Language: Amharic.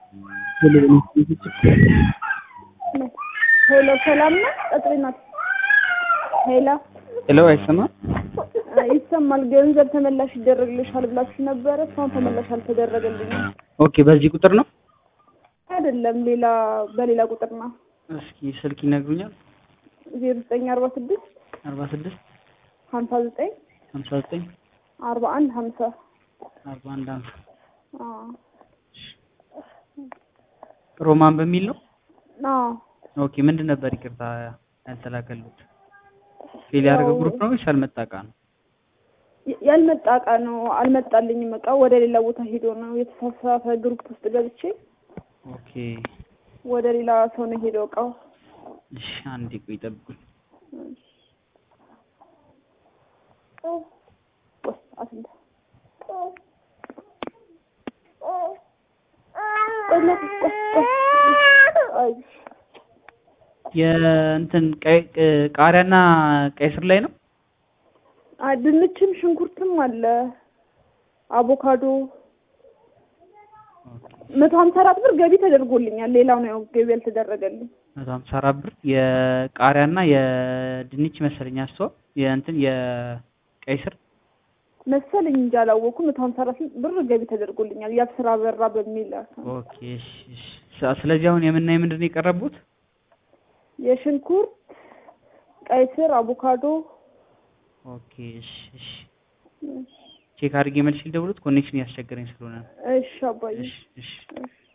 ሄሎ ሰላም ነው? ቀጥሪ ናት። ሄሎ ሄሎ፣ አይሰማም? ይሰማል። ገንዘብ ተመላሽ ይደረግልሻል ብላችሁ ነበረ። እስካሁን ተመላሽ አልተደረገልኝም። ኦኬ፣ በዚህ ቁጥር ነው? አይደለም፣ ሌላ በሌላ ቁጥር ነው። እስኪ ስልክ ይነግሩኛል? ዜሮ ዘጠኝ አርባ ስድስት አርባ ስድስት ሀምሳ ዘጠኝ ሀምሳ ዘጠኝ አርባ አንድ ሀምሳ አርባ አንድ ሀምሳ አዎ ሮማን በሚል ነው? አዎ ኦኬ፣ ምንድን ነበር ይቅርታ ያልተላከሉት? ፌል ያደረገ ግሩፕ ነው ወይስ ያልመጣ እቃ ነው? ያልመጣ እቃ ነው። አልመጣልኝም። እቃ ወደ ሌላ ቦታ ሄዶ ነው የተሳሳተ ግሩፕ ውስጥ ገብቼ ኦኬ፣ ወደ ሌላ ሰው ነው ሄደው እቃው። እሺ፣ አንዴ ቆይ ጠብቁኝ። ቆይ አትንታ አይ የእንትን ቀይ ቃሪያና ቀይ ስር ላይ ነው? አይ ድንችም ሽንኩርትም አለ አቮካዶ መቶ ሀምሳ አራት ብር ገቢ ተደርጎልኛል። ሌላው ነው ገቢ ያልተደረገልኝ። መቶ ሀምሳ አራት ብር የቃሪያና የድንች መሰለኝ አስተዋ የእንትን የቀይ ስር መሰለኝ እንጂ አላወኩም። መቶ ሀምሳ አራት ብር ገቢ ተደርጎልኛል። ያብስራ በራ በሚል ኦኬ። እሺ፣ እሺ። ስለዚህ አሁን የምናይ ምንድን ነው የቀረቡት? የሽንኩርት፣ ቀይ ስር፣ አቮካዶ ኦኬ። እሺ፣ እሺ። ቼክ አድርጌ መልስ ልደውሉት ኮኔክሽን ያስቸገረኝ ስለሆነ ነው። እሺ አባዬ እሺ፣ እሺ። እሺ